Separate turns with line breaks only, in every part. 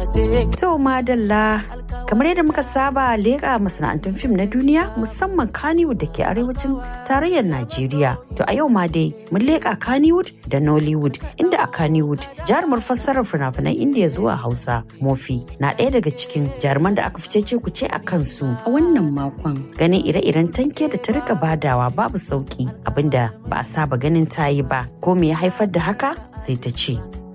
To madalla kamar yadda muka saba leƙa masana'antun fim na duniya musamman Kannywood da ke arewacin tarayyar Najeriya. To a yau ma dai mun leƙa Kannywood da Nollywood inda a Kannywood jarumar fassarar fina-finan Indiya zuwa Hausa Mofi na ɗaya daga cikin jaruman da aka fice ku ce a kansu a wannan makon ganin ire-iren tanke da ta rika badawa babu sauki abinda ba a saba ganin ta yi ba ko me ya haifar da haka sai ta ce.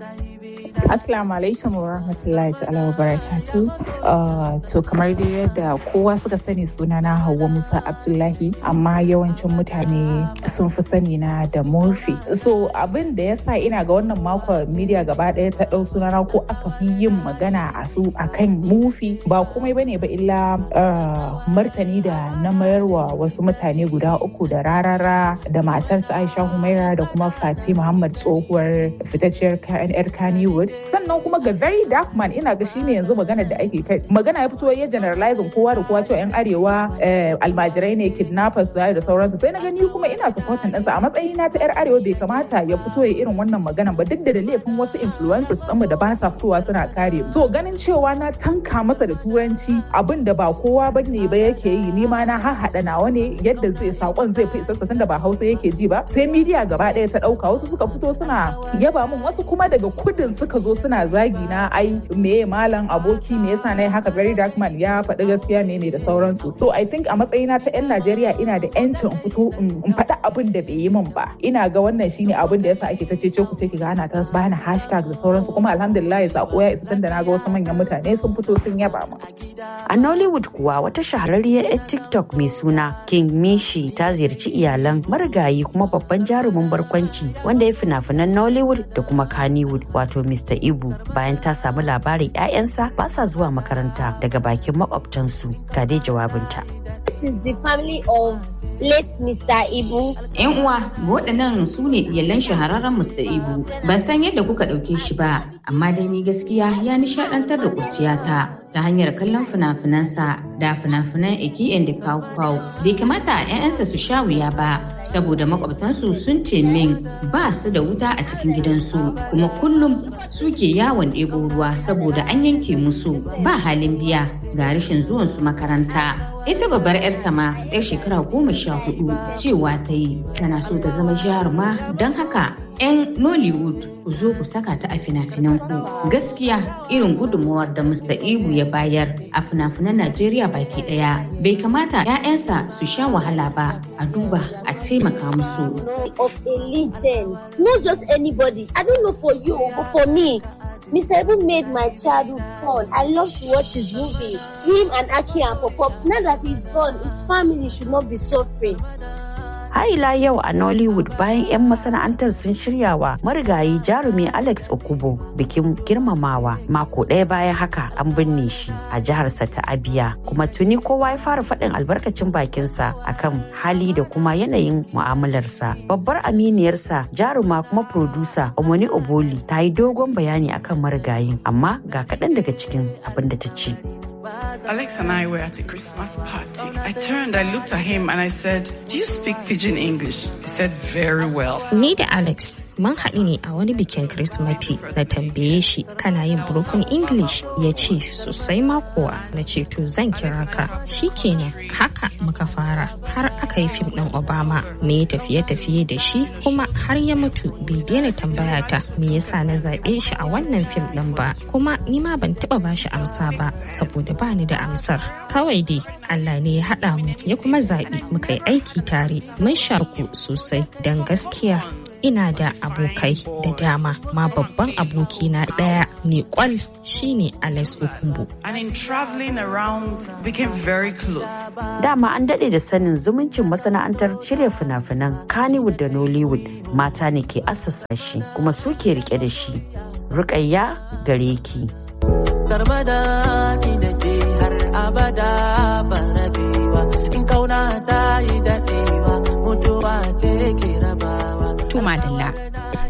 Assalamu alaikum wa rahmatullahi ta'ala wa barakatu. Uh, to kamar dai yadda kowa suka sani sunana Hauwa Musa Abdullahi amma yawancin mutane sun fi sani na da Murphy. So abin da ya sa ina ga wannan makon media gaba ɗaya ta ɗau sunana ko aka fi yin magana a su akan Murphy ba komai bane ba illa uh, martani da na mayarwa wasu mutane guda uku da rarara da matarsa Aisha Humaira da kuma Fati Muhammad tsohuwar fitacciyar 'yar Kannywood sannan kuma ga very dark man ina ga shine yanzu magana da ake kai magana ya fito ya generalizing kowa da kowa cewa yan arewa almajirai ne kidnappers da sauransu sai na gani kuma ina supporting ɗinsa a matsayina ta yar arewa bai kamata ya fito ya irin wannan magana ba duk da laifin wasu influencers ɗinmu da ba sa fitowa suna kare mu so ganin cewa na tanka masa da turanci abin da ba kowa ba ne ba yake yi ni ma na hahaɗa nawa ne yadda zai sakon zai fi isassa tunda ba hausa yake ji ba sai media gaba ɗaya ta ɗauka wasu suka fito suna yaba min wasu kuma daga kudin suka zo suna zagi na ai me malam aboki me yasa nayi haka very dark man ya faɗi gaskiya me ne da sauransu so i think a matsayina ta yan Najeriya ina da yancin in fito in faɗi abin da bai yi min ba ina ga wannan shine abin da yasa ake ta cece ku ce ki ga ana ta bani hashtag da sauransu kuma alhamdulillah sako ya isa tunda naga wasu manyan mutane sun fito sun yaba mu
a Nollywood kuwa wata shahararriyar 'yar TikTok mai suna King Mishi ta ziyarci iyalan marigayi kuma babban jarumin barkwanci wanda ya fina-finan Nollywood da kuma Kannywood wato Mr. Ibu bayan ta samu labarin 'ya'yansa ba sa zuwa makaranta daga bakin makwabtansu ga dai jawabinta.
This is the family of late Mr. Ibu.
‘Yan uwa, waɗannan su ne iyalan shahararren Mr. Ibu. Ban san yadda kuka ɗauke shi ba, amma dai ni gaskiya ya nishaɗantar da kurciyata ta hanyar kallon fina-finansa da fina-finan Eki and the Pau Pau. Bai kamata ‘ya'yansa su sha wuya ba, saboda makwabtansu sun ce min ba su da wuta a cikin gidansu, kuma kullum suke yawon ɗebo ruwa saboda an yanke musu ba halin biya ga rashin zuwansu makaranta. ita babbar 'yar sama 'yar shekara goma sha hudu cewa ta yi tana so ta zama jaruma don haka 'yan nollywood ku zo ku saka ta a fina-finan ku gaskiya irin gudunmawar da mr ibu ya bayar a fina-finan najeriya baki daya bai kamata 'ya'yansa su sha wahala ba a duba a taimaka musu
of a legend not just anybody i don't know for you but for me Mr. Ibu made my childhood fun. I love to watch his movie. Him and Aki and Popop. Now that he's gone, his family should not be suffering.
Haila yau a Nollywood bayan 'yan masana'antar sun shirya wa marigayi jarumi Alex Okubo bikin girmamawa mako ɗaya bayan haka an binne shi a jiharsa ta Abia kuma tuni kowa ya fara faɗin albarkacin bakinsa akan hali da kuma yanayin mu'amalarsa. Babbar aminiyarsa jaruma kuma producer Omoni Oboli ta yi dogon bayani akan marigayin amma ga kaɗan daga cikin abin da ta ce.
Alex and I were at a Christmas party. I turned, I looked at him and I said, Do you speak pidgin English? He said, Very well.
Ni da Alex mun haɗu ne a wani bikin Kirsimati na tambaye shi kana yin broken English ya ce sosai ma kuwa na ce to zan kira ka shi kenan haka muka fara har aka yi fim ɗin Obama me ya tafiye-tafiye da shi kuma har ya mutu bai daina tambaya ta me yasa na zaɓe shi a wannan fim ɗin ba kuma ni ma ban taɓa bashi amsa ba saboda ba ni da amsar kawai dai Allah ne ya haɗa mu ya kuma zaɓi muka yi aiki tare mun sharku sosai don gaskiya ina da abokai da dama ma babban abokina ɗaya ne kwal shine Alex Okumbo.
And in traveling around, became very close.
Dama an daɗe da sanin zumuncin masana'antar shirya fina-finan Kannywood da Nollywood mata ne ke assasa shi kuma su ke rike da shi. Rukayya gare ki.
Karmada ni da ke har abada ba rabewa in kauna ta yi daɗewa mutuwa ce ke rabawa.
To madalla. A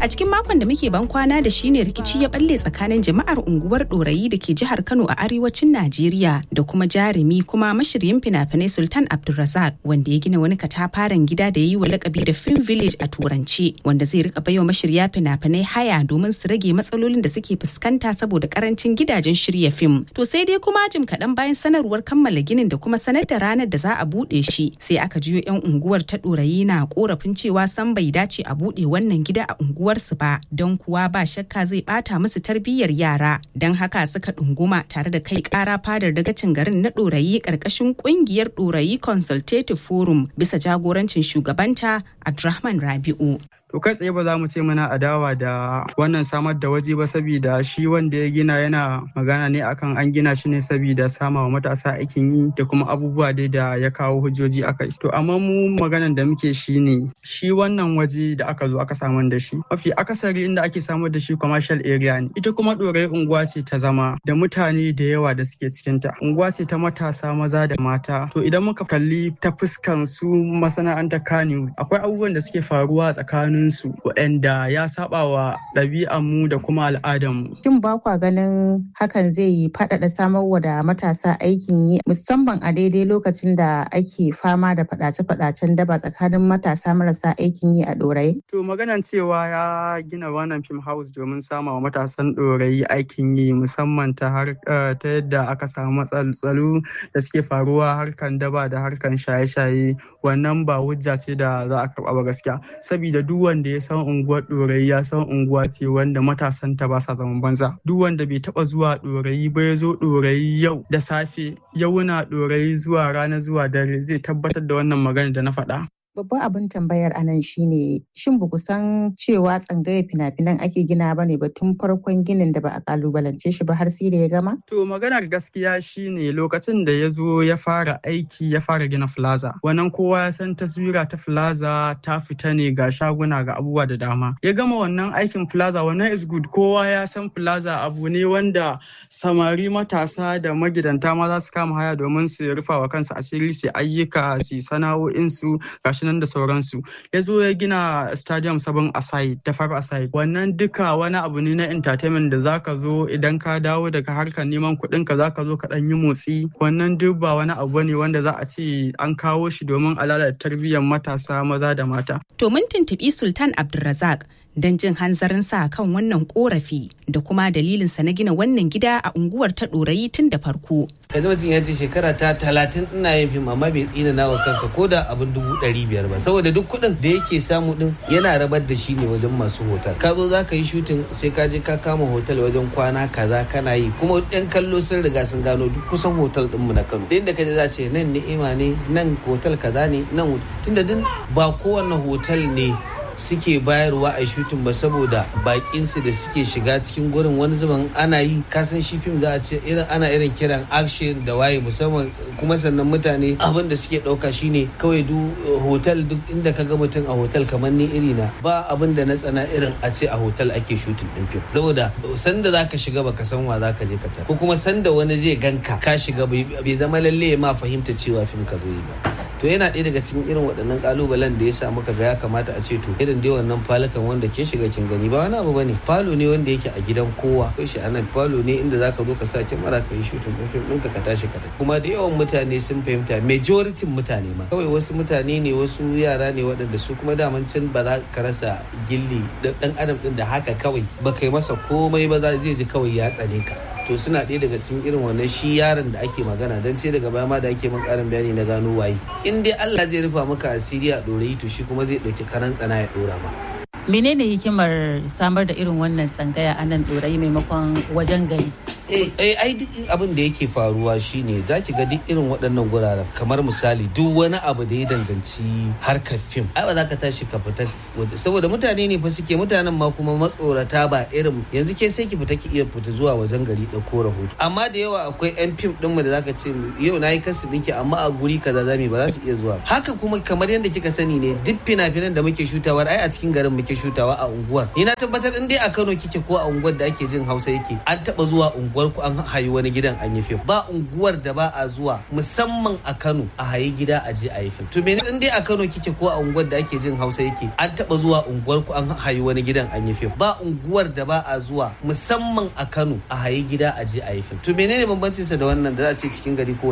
A cikin makon da muke ban kwana da shi ne rikici ya balle tsakanin jama'ar unguwar Dorayi da ke jihar Kano a arewacin Najeriya da kuma jarumi kuma mashiryin fina-finai Sultan Abdulrazak wanda ya gina wani katafaren gida da ya yi wa lakabi da Film Village a Turanci wanda zai rika baiwa mashirya fina-finai haya domin su rage matsalolin da suke fuskanta saboda karancin gidajen shirya fim. To sai dai kuma jim kaɗan bayan sanarwar kammala ginin da kuma sanar da ranar da za a buɗe shi sai aka jiyo 'yan unguwar ta Dorayi na korafin cewa san bai dace a buɗe wannan gida a unguwarsu ba don kuwa ba shakka zai bata musu tarbiyyar yara don haka suka ɗunguma tare da kai ƙara fadar dagacin garin na ɗorayi ƙarƙashin ƙungiyar ɗorayi consultative forum bisa jagorancin shugabanta abdulrahman rabi'u
to kai tsaye ba za mu ce muna adawa da wannan samar da waje ba saboda shi wanda ya gina yana magana ne akan an gina shi ne saboda sama wa matasa aikin yi da kuma abubuwa dai da ya kawo hujjoji akai to amma mu maganan da muke shi ne shi wannan waje da aka zo aka samar da shi mafi akasari inda ake samar da shi commercial area ne ita kuma ɗorai unguwa ce ta zama da mutane da yawa da suke cikinta unguwa ce ta matasa maza da mata to idan muka kalli ta fuskan su masana'antar kani akwai abubuwan da suke faruwa tsakanin su waɗanda ya saba wa ɗabi'anmu da kuma al'adarmu.
Shin ba kwa ganin hakan zai yi faɗaɗa samarwa da matasa aikin yi musamman a daidai lokacin da ake fama da faɗace-faɗacen daba tsakanin matasa marasa aikin yi a ɗorayi?
To maganan cewa ya gina wannan film house domin sama wa matasan ɗorayi aikin yi musamman ta ta yadda aka samu matsaltsalu da suke faruwa harkan daba da harkan shaye-shaye wannan ba hujja ce da za a karɓa ba gaskiya saboda duk wanda ya san unguwar ɗorayi ya san unguwa ce wanda matasan ta ba sa zaman banza duk wanda bai taba zuwa ɗorayi ba ya zo ɗorayi yau da safe yauna ɗorayi zuwa rana zuwa dare zai tabbatar da wannan magana da na faɗa
Babban abin tambayar anan shine shin ba ku san cewa tsangayar fina-finan ake gina ba ne ba tun farkon ginin da ba a kalubalance shi ba har sai da ya gama?
To maganar gaskiya shine lokacin da ya zo ya fara aiki ya fara gina plaza. Wannan kowa ya san taswira ta plaza ta fita ne ga shaguna ga abubuwa da dama. Ya gama wannan aikin plaza wannan is good kowa ya san plaza abu ne wanda samari matasa da magidanta ma za su kama haya domin su rufa wa kansu asiri su ayyuka su sana'o'insu gashi nan da sauransu ya zo ya gina stadium sabon asai da far asai wannan duka wani abu ne na entertainment da zaka zo idan ka dawo daga harkar neman kuɗin ka zaka zo ka ɗan yi motsi wannan duk ba wani abu ne wanda za a ce an kawo shi domin a lalata tarbiyyar matasa maza da mata.
To mun tuntuɓi Sultan Abdulrazak don jin hanzarinsa kan wannan korafi da kuma dalilinsa na gina wannan gida a unguwar ta ɗorayi tun da farko.
yanzu mutum ya ce shekara ta talatin ina yin fim amma bai tsina nawa kansa ko da abin dubu ɗari biyar ba saboda duk kuɗin da yake samu ɗin yana rabar da shi ne wajen masu hotel ka zo za ka yi shutin sai ka je ka kama hotel wajen kwana kaza kana yi kuma ɗan kallo sun riga sun gano duk kusan hotel ɗinmu na kano da inda ka je za ce nan ni'ima ne nan hotel kaza ne nan tunda din ba kowane hotel ne suke bayarwa a shutin ba saboda bakinsu da suke shiga cikin gurin wani zaman ana yi kasan shi fim za a ce irin ana irin kiran action da waye musamman kuma sannan mutane abin da suke dauka shine kawai du hotel duk inda ka ga mutum a hotel kamar ni iri na ba abin da na tsana irin a ce a hotel ake shutin din fim saboda sanda zaka shiga baka san wa zaka je ka tara ko kuma sanda wani zai ganka ka shiga bai zama lalle ma fahimta cewa fim ka zo yi ba to yana ɗaya daga cikin irin waɗannan ƙalubalen da ya sa muka ga ya kamata a ce to irin dai wannan falukan wanda ke shiga kin gani ba wani abu bane falo ne wanda yake a gidan kowa kai shi anan falo ne inda zaka zo ka sa kyamara ka yi shooting ɗin fim ɗinka ka tashi ka tafi kuma da yawan mutane sun fahimta majority mutane ma kawai wasu mutane ne wasu yara ne waɗanda su kuma daman can ba za ka rasa gilli ɗan adam ɗin da haka kawai ba kai masa komai ba zai ji kawai ya tsane ka to suna ɗaya daga cikin irin wannan shi yaron da ake magana don sai daga baya ma da ake min ƙarin bayani na gano waye in dai Allah zai rufa maka asiri a ɗorayi to shi kuma zai ɗauki karan tsana ya ɗora ma.
menene hikimar samar da irin wannan tsangaya a nan ɗorayi maimakon wajen gari
eh ai duk abin da yake faruwa shine za ki ga duk irin waɗannan guraren kamar misali duk wani abu da ya danganci harkar fim ai ba za ka tashi ka fita saboda mutane ne fa suke mutanen ma kuma matsorata ba irin yanzu ke sai ki fita ki iya fita zuwa wajen gari da ko rahoto amma da yawa akwai yan fim din mu da zaka ce yau nayi kasu dinki amma a guri kaza zamu ba za su iya zuwa haka kuma kamar yadda kika sani ne duk fina-finan da muke shutawa ai a cikin garin muke shutawa a unguwar ni na tabbatar in dai a Kano kike ko a unguwar da ake jin Hausa yake an taba zuwa unguwar unguwar ku an hayi wani gidan an yi fim ba unguwar da ba a zuwa musamman a Kano a hayi gida a je a yi fim to me in dai a Kano kike ko a unguwar da ake jin Hausa yake an taba zuwa unguwar ku an hayi wani gidan an yi fim ba unguwar da ba a zuwa musamman a Kano a hayi gida a je a yi fim to menene bambancin sa da wannan da za a ce cikin gari ko